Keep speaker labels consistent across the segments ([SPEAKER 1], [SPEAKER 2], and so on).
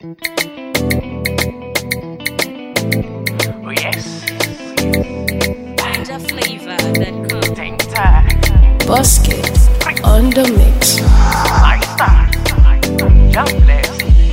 [SPEAKER 1] Oh yes,
[SPEAKER 2] Ninja flavor that come.
[SPEAKER 1] take time.
[SPEAKER 3] Busket on the mix.
[SPEAKER 1] Lifestyle. Jobless.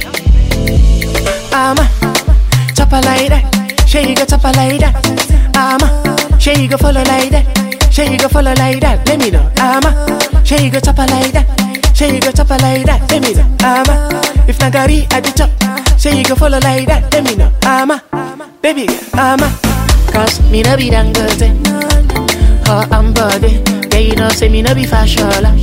[SPEAKER 4] I'ma chop her like that. Sure you go chop her like that. I'ma sure you go follow like that. Sure you go follow like that. Let me know. I'ma sure you go chop her like that. Sure you go chop her like that. Let me know. I'ma if nagari at the chop. Sure you go follow like that. Let me know. I'ma baby girl. I'ma cause me no be dangote. Oh I'm body. Yeah you know say me no be fashola.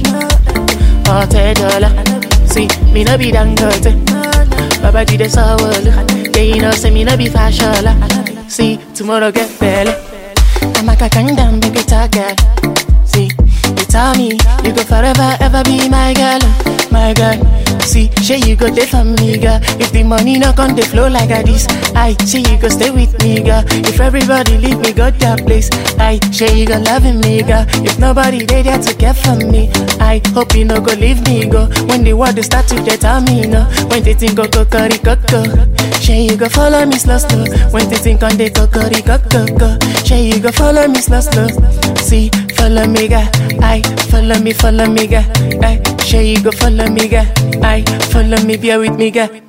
[SPEAKER 4] Oh ten dollar. See me no be dangote. Baba did the sour Yeah, you know, say me no be fashola See, tomorrow get belly I'm a kakanda, make it a girl See, you tell me You go forever, ever be my girl My girl See, sure you go there for me, girl If the money not on the flow like a this I say you go stay with me, girl If everybody leave me, go that place I sure you go loving me, girl If nobody there, there to care for me I hope you no go leave me, go When the world they start to get on me, no When they think go go curry go go Sure you go follow me slow slow When they think on the go curry go go go Sure you go follow me slow slow See, follow me, girl I follow me, follow me, girl I sure you go follow me, girl I follow me, bear with me, girl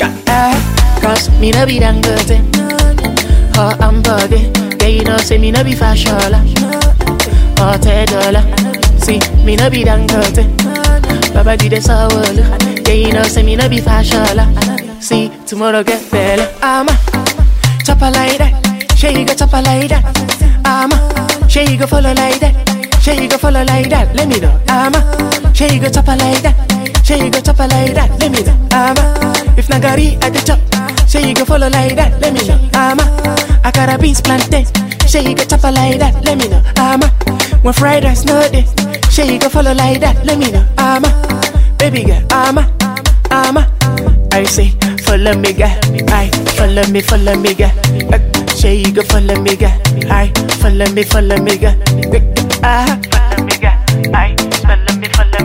[SPEAKER 4] Ah, Cause me no be dangote Oh, I'm body Yeah, you know, say me no be fashola Oh, ten dollar See, me no be dangote Baba did the sour Yeah, you know, say me no be fashola See, tomorrow get better I'ma chop her like that Sure you go chop her like that I'ma sure you go follow like that Sure you go follow like that Let me know I'ma sure you go chop her like that Sure you go chop her like that Let me know I'ma if nagari at the chop Sure you go follow like that Let me know I'ma akara beans plantain Sure you go chop her like that Let me know I'ma when fried rice no day Sure you go follow like that Let me know I'ma baby girl I'ma I'ma I say follow me girl I follow me follow me girl uh, Sure you go follow me girl I follow me follow me girl uh, follow me girl I follow me follow